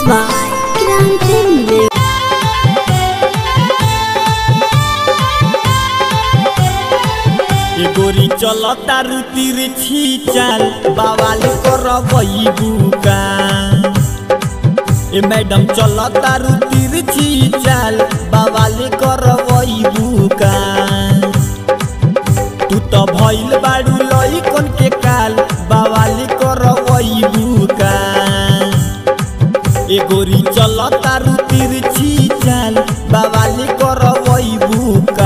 by Grande Music. ए गोरी चल तारू तीर छीचाल बावाल करबई बुका ए मैडम चल तारू तीर छीचाल बावाल करबई बुका तू तो भइल बाड़ू लइकन के काल बावाल करबई बुका ए गोरी चल तारू तीर छीचाल बावाल करबई बुका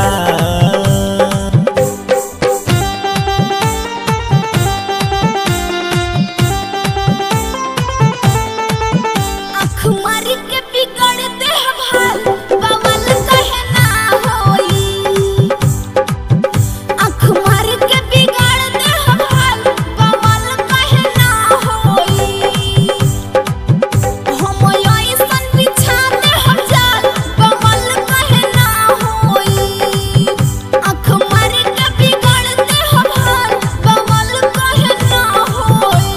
आँख मारी के बिगड़ दे हाल बवाल कहे ना होई आँख मारी के बिगड़ दे हाल बवाल कहे ना होई हम ऐसन बिछा दे हम जाल बवाल कहे ना होई आँख मारी के बिगड़ दे हाल बवाल कहे ना होई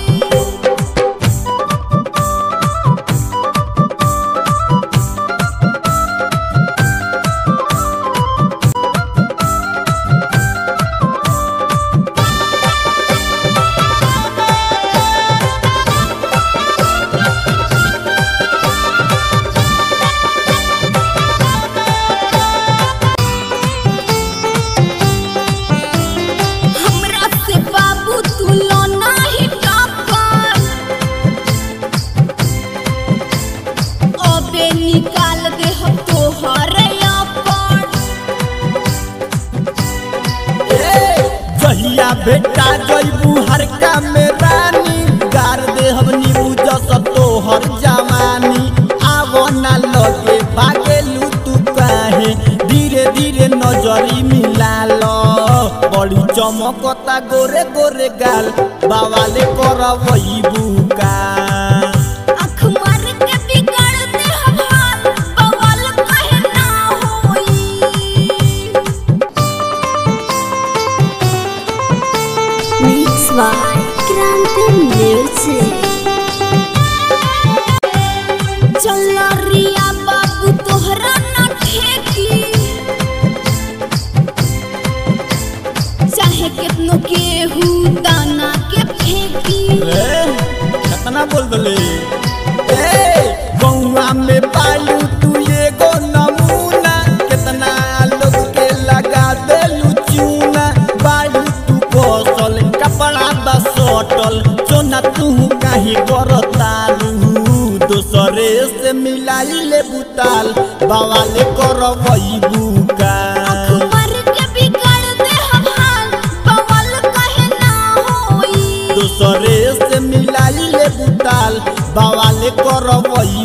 हमरा से बाबू तू लो नाही टक्कर अबे निकाल दे हम तोहर अपन जहिया बेटा जइबू हरका में रानी गार दे हम नीबू जस तोहर जवानी आवो ना लगे भागेलू तू काहे धीरे धीरे नजरी मिला लो बड़ी चमकता गोरे गोरे गाल बावाले करबई बुका आँख मार के बिगड़ दे हम हाल बवाल कहे ना होई Mix by Grande Music. चल रिया बाबू तोहरा न ठेकी चाहे कितनो केहू दाना के फेंकी ए, कितना बोल दले ए गौवा में पालू तू एगो नमूना कितना लोग के लगा देलू चूना बालू तू कौशल कपड़ा बा सटल चोना तू काहे करतालू दोसरे से मिलाई ले बुताल बावाले करबई बुका आँख मार के बिगड़ दे हम हाल बवाल कहे ना होई दोसरे से मिलाई ले बुताल बावाले करबई